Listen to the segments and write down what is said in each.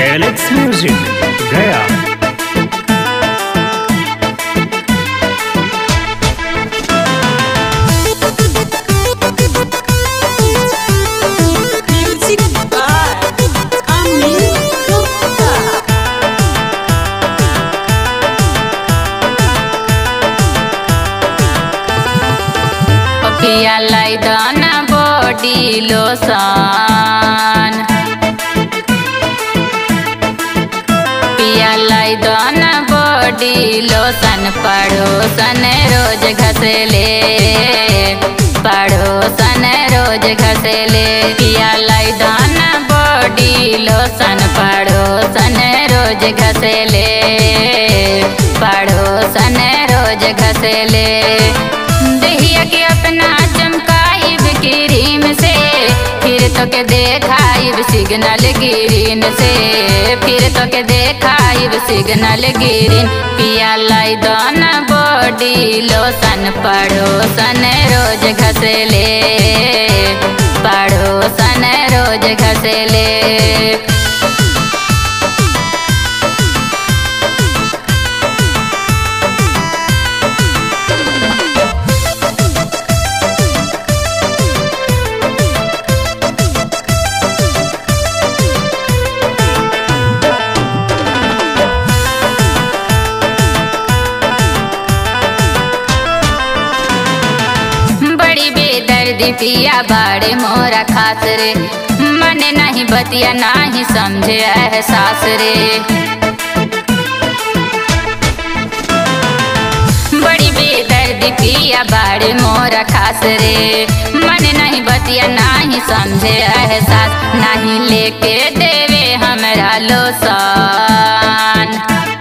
Alex music गया Music by Amin Gupta. पिया लाई दाना बॉडी लोशन पिया लाई दाना बॉडी लोशन पड़ोसन रोज घसले पड़ोसन रोज घसले पिया लाई दाना बॉडी लोशन पड़ोसन रोज घसले पड़ोसन रोज घसले दहिया के अपना चमकाइब क्रीम से फिर तो के देखाइब सिग्नल ग्रीन से फिर तो के देखाइब सिग्नल ग्रीन पिया लाई दाना बॉडी लोशन पड़ोसन रोज घसले पड़ोसन रोज घसले बड़ी बेदर्दी पिया बाड़े मोरा खास रे मन नहीं बतिया नहीं समझे एहसास रे बड़ी बेदर्दी पिया बाड़े मोरा खास रे मन नहीं बतिया नहीं समझे एहसास नहीं लेके देवे हमरा लोसान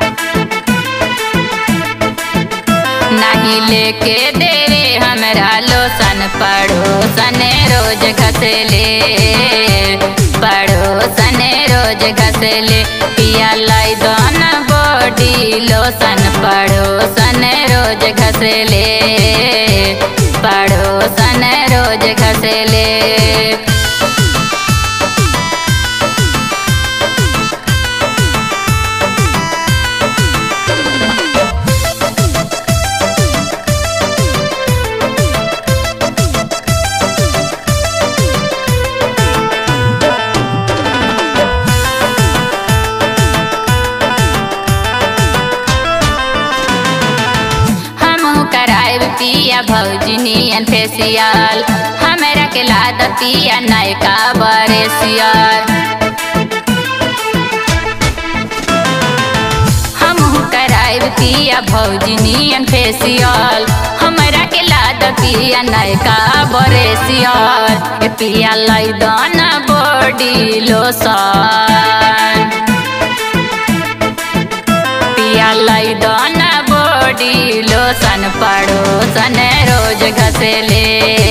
नहीं लेके देवे हमरा लोसन पड़ोसन रोज घसले पड़ोसन रोज घसले पिया लाई दोन बॉडी लोसन पड़ोसन रोज घसले पड़ोसन रोज घसले हमहू कराएब पिया भौजनियन फेसियल हमरा के लाद पिया नयका बरेसियल हमहू कराएब पिया भौजनियन फेसियल हमरा के लाद पिया नयका बरेसियल ए पिया लाई दाना बॉडी लोशन पिया लाई दाना बॉडी लोशन पड़ोसन रोज घसले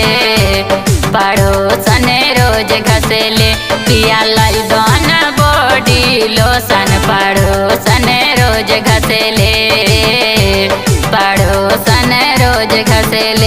पड़ोसन रोज घसले पिया लाई दाना बॉडी लोशन पड़ोसन रोज घसले पड़ोसन रोज घसले